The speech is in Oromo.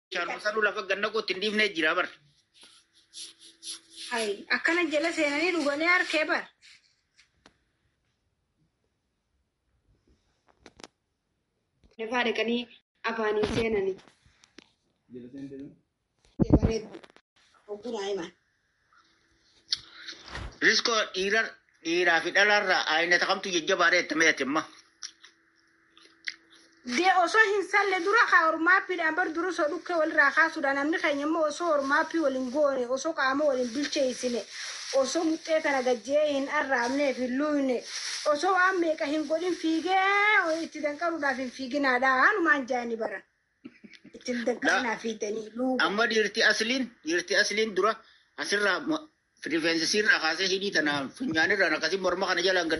Shaanoo sanuu lafa ganna kootti hin dhiifnee jira bar. Hayi akkana jala seenanii dhuganii harkee bar. Lafaa dhaqanii afaanii seenanii. Ogummaa himan. Riskoo dhiira dhiiraa fi dhalaarraa ayinata kamtu jajjabaadha jettame jetimma. Dee osoo hin salle dura kaa ormaappiidhaan bar dura osoo dhukkee walirraa kaasuudha namni keenya immoo osoo ormaappii waliin goone osoo qaama waliin bilcheessine osoo muxxee kana gajjee hin arraabneef hin luuyne osoo waan meeqa hin godhin fiigee itti danqaruudhaaf hin fiiginaadha hanumaan jaani bara. Ittiin danqarinaa fiiganii luuba. Amma dhiirti asliin dhiirti asliin dura asirraa rifeensa sirraa kaasee hidhii tanaan funyaanirraan akkasii morma kana jalaan gad